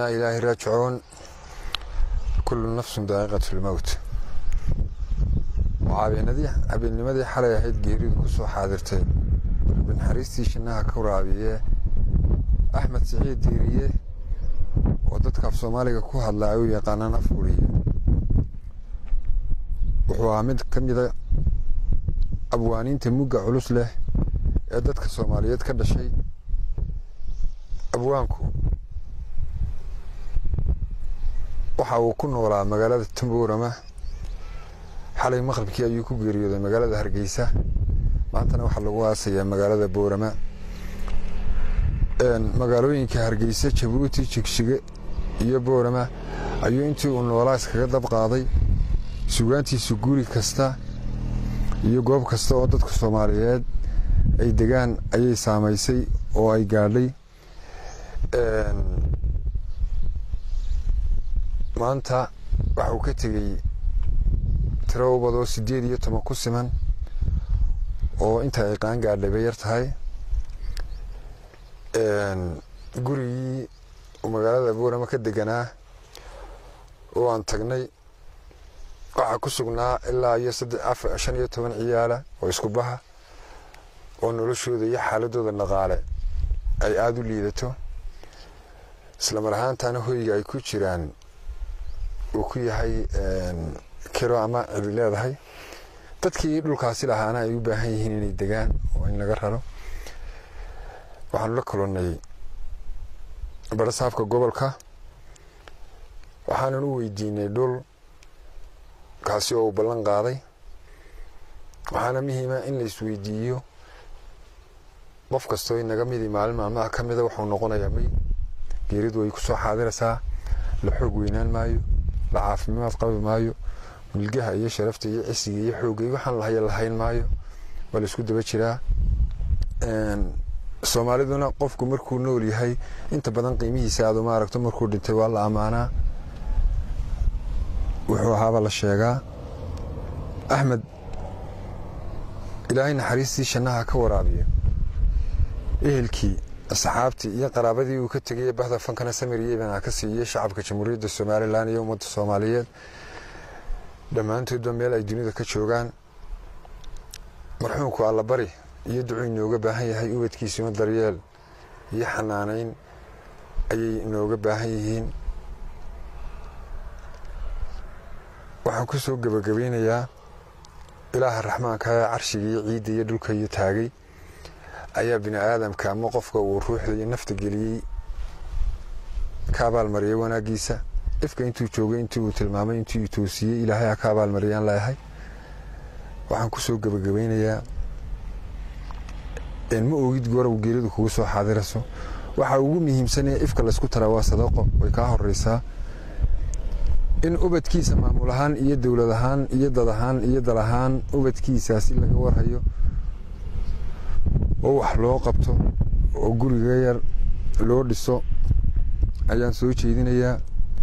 innaa ilaahi raajicuun kullu nafsun daa'iqatu lmowt mucaabeenadii habeennimadii xalay ahayd geeridu ku soo xaadirtay naxariistii shinnaha ka waraabiye axmed siciid diiriye oo dadka af soomaaliga ku hadla ay u yaqaanaan afguriye wuxuu ahaa mid ka mida abwaaniinta mugga culus leh ee dadka soomaaliyeed ka dhashay abwaanku waxa uu ku noolaa magaalada tamboorama xalay maqribkii ayuu ku geeriyooday magaalada hargeysa maantana waxaa lagu aasayaa magaalada boorama magaalooyinka hargeysa jabuuti jigsige iyo boorama ayuu intii uu noolaa iskaga dab qaaday sugaantiisu guri kasta iyo goob kasta oo dadka soomaaliyeed ay degaan ayay saamaysay oo ay gaadhay maanta waxauu ka tegey tiro ubadoo siddeed iyo toban ku siman oo inta ay qaan gaadhay bay yar tahay gurigii magaalada boorama ka deganaa oo aan tagnay waxaa ku sugnaa ilaa iyo shan iyo toban ciyaala oo isku baha oo noloshooda iyo xaaladooda dhaqaale ay aada u liidato islamar ahaantana hoyga ay ku jiraan uu ku yahay kiro ama cidi leedahay dadkii dhulkaasi lahaana ay u baahan yihiin inay degaan oo in laga raro waxaanu la kolonnay barasaafka gobolka waxaanan u weydiinay dhul kaasi oo uu ballan qaaday waxaana muhiima in la isweydiiyo qof kastoo inaga midii maalin maalmaha ka mida wuxuu noqonayaa may geeridu way ku soo xaadiraysaa la xoog weynaan maayo la caafimaad qabi maayo milgaha iyo sharafta iyo cisiga iyo xoogga iyo waxaan lahaya lahayn maayo waa la isku daba jiraa soomaaliduna qofku markuu nool yahay inta badan qiimihiisa aad uma aragto markuu dhintay waa la ammaanaa wuxuu ahaaba la sheegaa axmed ilaahay naxariistii shannaha ka waraabiya ehelkii asxaabtii iyo qaraabadii uu ka tegay bahda fankana samir iyo ibana ka siiyey shacabka jamhuuriyadda somalilan iyo ummadda soomaaliyeed dhammaantoodba meel ay dunida ka joogaan marxuumku allabari iyo ducuu inooga baahan yahay ubadkiisuna daryeel iyo xanaanayn ayay inooga baahan yihiin waxaan ku soo gebagabeynayaa ilaaha raxmaanka ee carshigii ciidda iyo dhulka iyo taagay ayaa bini aadamka ama qofka uu ruuxda iyo nafta geliyey ka abaalmariyay wanaaggiisa ifka intuu joogay intii uu tilmaamay intii uu toosiyey ilaahay ha ka abaalmariyaan leeyahay waxaan ku soo gebagabeynayaa ma ogid goorow geeridu kugu soo xaadirayso waxa ugu muhiimsanee ifka laysku taraa waa sadaqo way kaa horeysaa in ubadkiisa maamul ahaan iyo dowlad ahaan iyo dad ahaan iyo dal ahaan ubadkiisaasi laga warhayo oo wax loo qabto oo guriga yar loo dhiso ayaan soo jeedinayaa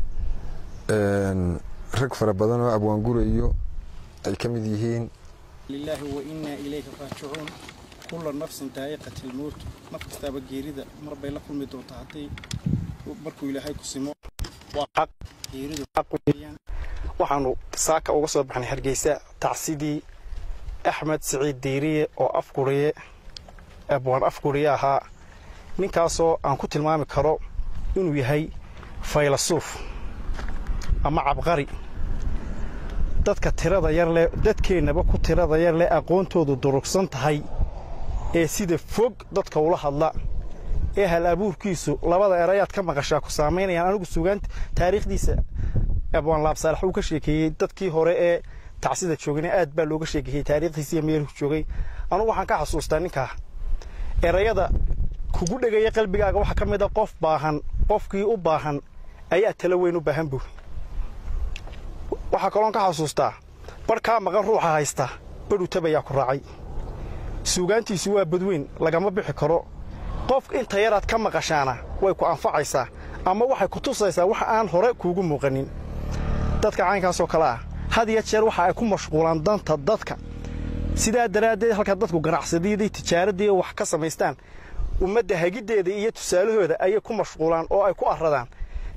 rag fara badan oo abwaangura iyo ay ka mid yihiin lilaahi wa innaa ilayhi raajicuun kulla nafsin daa'iqati lmowt naf kastaaba geerida mar bay la kulmi doontaa haddii markuu ilaahay ku simo waa xaq geeridu xaq weeyaan waxaanu saaka uga soo baxnay hargeysa tacsidii axmed siciid diiriye oo afguriye abwaan afguriye ahaa ninkaasoo aan ku tilmaami karo inuu yahay faylasuuf ama cabqari dadka tirada yar leh dadkeennaba ku tirada yar leh aqoontoodu durugsan tahay ee sida fog dadka ula hadla ee hal abuurkiisu labada erayaad ka maqashaa ku saamaynayaan anigu sugaan taariikhdiisa abwaan laabsaalax uu ka sheekeeyey dadkii hore ee tacsida joogana aad baa looga sheekeeyey taariikhdiisa iyo meeluu joogay anugu waxaan ka xasuustaa ninkaa erayada kugu dhegaya qalbigaaga waxaa ka mid a qof baahan qofkii u baahan ayaa talo weyn u baahan buuri waxaa kaloon ka xasuustaa barh kaa maqan ruuxa haysta badhuu tabayaa ku raacay suugaantiisu waa badweyn lagama bixi karo qof inta yaraad ka maqashaana way ku anfacaysaa ama waxay ku tusaysaa wax aan hore kuugu muuqanin dadka caynkaasoo kale ah had iyo jeer waxa ay ku mashquulaan danta dadka sidaa daraaddeed halka dadku ganacsadiyaday tijaaraddii wax ka samaystaan ummadda hagiddeeda iyo tusaalahooda ayay ku mashquulaan oo ay ku arradaan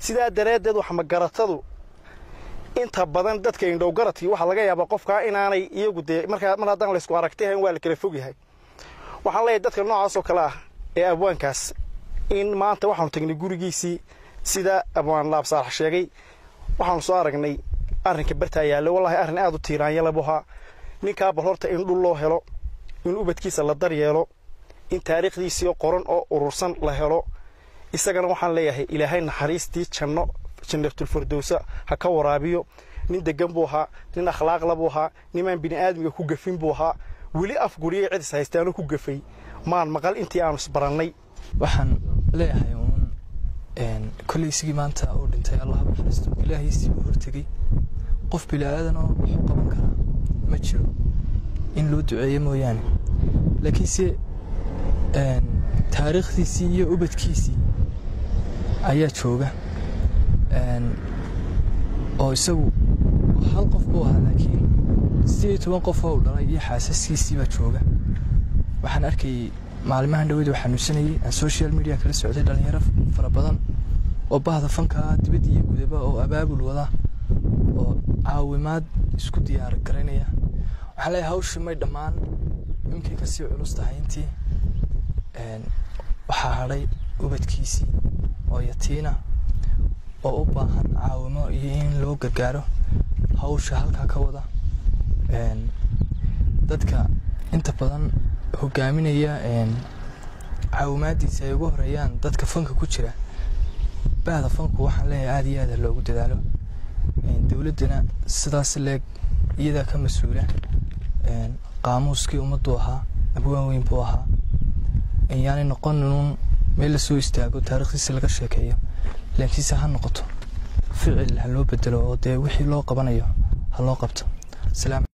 sidaa daraaddeed waxmagaratadu inta badan dadka indhow garadkii waxaa laga yaabaa qofkaa inaanay iyagu dee markaa mar haddaan laysku aragti ahayn waa la kala fog yahay waxaan leeyahay dadka noocaasoo kale ah ee abwaankaas in maanta waxaanu tagnay gurigiisii sida abwaan laabsaalax sheegay waxaanu soo aragnay arrinka bartaa yaallo wallaahi arrin aad u tiiraanyala buu ahaa ninkaa bal horta in dhul loo helo in ubadkiisa la daryeelo in taariikhdiisii qoran oo urursan la helo isagana waxaan leeyahay ilaahay naxariistii janno jannatulfardowsa ha ka waraabiyo nin degan buu ahaa nin akhlaaqla buu ahaa nimaan bini'aadmiga ku gafin buu ahaa weli afguriyay cid is haystaanu ku gafay maan maqal intii aanu isbarannay waxaan leeyahay uun kolley isigii maanta uu dhintay allah naxariisto ilaahiisii uu hortegey qof bila'aadan oo wuxuu qaban karaa ma jiro in loo duceeyo mooyaane laakiinse taariikhdiisii iyo ubadkiisii ayaa jooga oo isagu hal qof buu ahaa laakiin siddeed iyo toban qof oo u dhalay iyo xaasaskiisii baa jooga waxaan arkayay maalimahan dhaweyd oo xanuunsanayay aan social media kala socday dhallinyaro fara badan oo bahda fankaa dibadda iyo gudaba oo abaabul wada oo caawimaad isku diyaar garaynaya waxaan leeyahay hawshii may dhammaan iminkay kasii culus tahay intii waxaa hadhay ubadkiisii oo yatiina oo u baahan caawimo iyo in loo gargaaro hawsha halkaa ka wada dadka inta badan hogaaminaya caawimaadiisa ay ugu horeeyaan dadka fanka ku jira bahda fanku waxaan leeyahay aada iyo aada loogu dadaalo dowladdana sidaas leeg iyadaa ka mas-uula qaamuuskii ummaddu ahaa abwaan weyn buu ahaa yaanay noqonuun meel lasoo istaago taarikhdiisa laga sheekeeyo laakiinse ha noqoto ficil ha loo bedelo oo dee wixii loo qabanayo ha loo qabto